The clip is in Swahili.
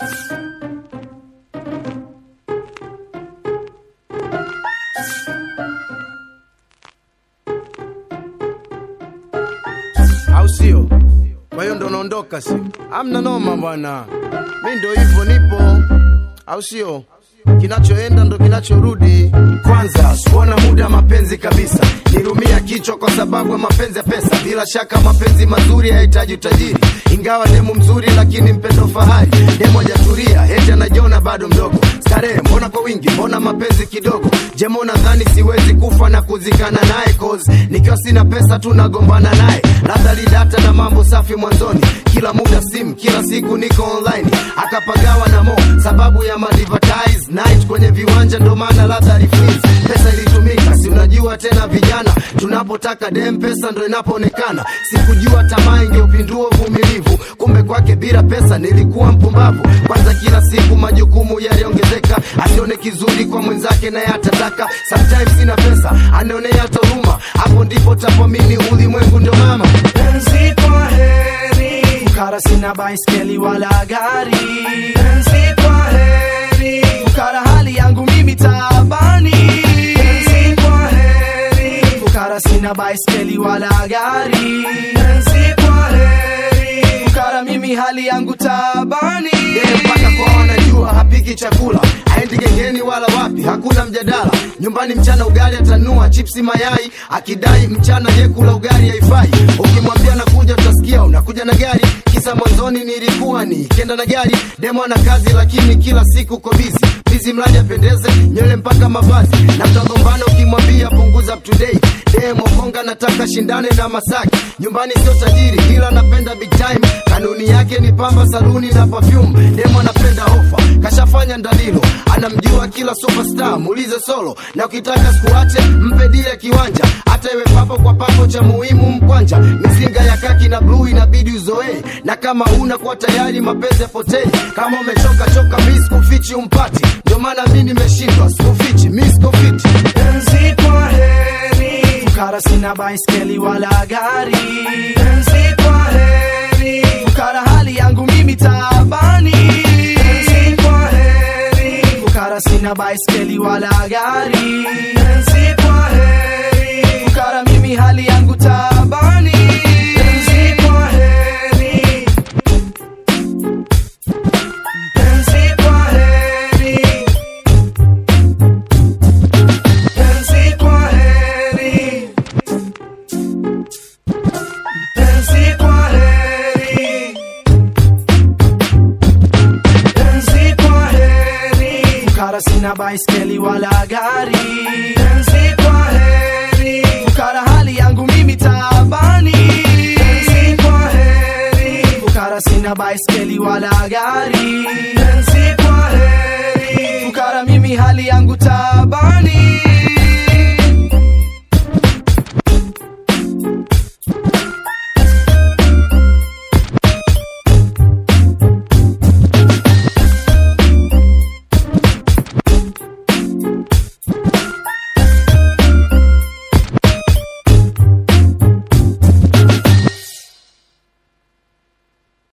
au sio? Kwa hiyo ndo naondoka, sio? Amna noma bwana, mi ndo hivyo nipo, au sio? Kinachoenda ndo kinachorudi. Kwanza sikuona muda mapenzi kabisa, nilumia kichwa kwa sababu ya mapenzi ya pesa. Bila shaka mapenzi mazuri hayahitaji utajiri, ingawa demu mzuri lakini mpendo fahari. Demu hajatulia eti anajiona bado mdogo. Starehe mbona kwa wingi, mbona mapenzi kidogo? Jemo nadhani siwezi kufa na kuzikana naye, cause nikiwa sina pesa tu nagombana naye. Labda lidata na mambo safi mwanzoni, kila muda simu, kila siku niko online. Akapagawa na mo sababu ya madvertise night kwenye viwanja, ndo maana labda refreeze. Pesa ilitumika, si unajua tena vijana, tunapotaka dem pesa ndo inapoonekana. Sikujua tamaa ingeupindua uvumilivu, kumbe kwake bila pesa nilikuwa mpumbavu. Kwanza kila siku majukumu yaliongezeka, asione kizuri kwa mwenzake naye atataka. Sometimes sina pesa, anaonea hata huruma, hapo ndipo tapoamini ulimwengu ndo mama. Penzi kwa heri, fukara sina baiskeli wala gari. Penzi kwa heri, fukara hali yangu mimi taabani. Penzi kwa heri, fukara sina baiskeli wala gari. Penzi kwa heri, fukara mimi hali yangu taabani. yeye mpaka kwa wanajua hapiki chakula aendi gengeni wala wapi hakuna mjadala nyumbani mchana ugali atanua chipsi mayai akidai mchana ye kula ugali haifai ukimwambia nakuja utasikia unakuja na gari kisa mwanzoni nilikuwa ni kenda na gari demo ana kazi lakini kila siku uko bizi bizi mradi apendeze nywele mpaka mavazi na mtagombana ukimwambia punguza up to date demo konga nataka shindane na masaki nyumbani sio tajiri ila anapenda big time kanuni yake ni pamba saluni na perfume demo anapenda ofa kashafanya ndalilo anamjua kila superstar muulize solo na ukitaka sikuache mpe dile kiwanja hata iwe papo kwa papo cha muhimu mkwanja mizinga ya kaki na bluu inabidi uzoee na kama una kuwa tayari mapenzi yapotee kama umechoka choka mi sikufichi umpati ndio maana mi nimeshindwa sikufichi mi sikufiti Penzi kwa heri, fukara sina baiskeli wala gari. Penzi kwa heri, fukara hali yangu mimi taabani. Penzi kwa heri, fukara sina baiskeli wala gari. Penzi kwa heri, fukara mimi hali yangu taabani. Penzi kwa heri, penzi kwa heri. Penzi kwa heri, penzi kwa heri, penzi kwa heri. Fukara sina baiskeli wala gari. Penzi kwa heri, fukara hali yangu mimi taabani. Penzi kwa heri, fukara sina baiskeli wala gari. Penzi kwa heri, fukara mimi hali yangu taabani.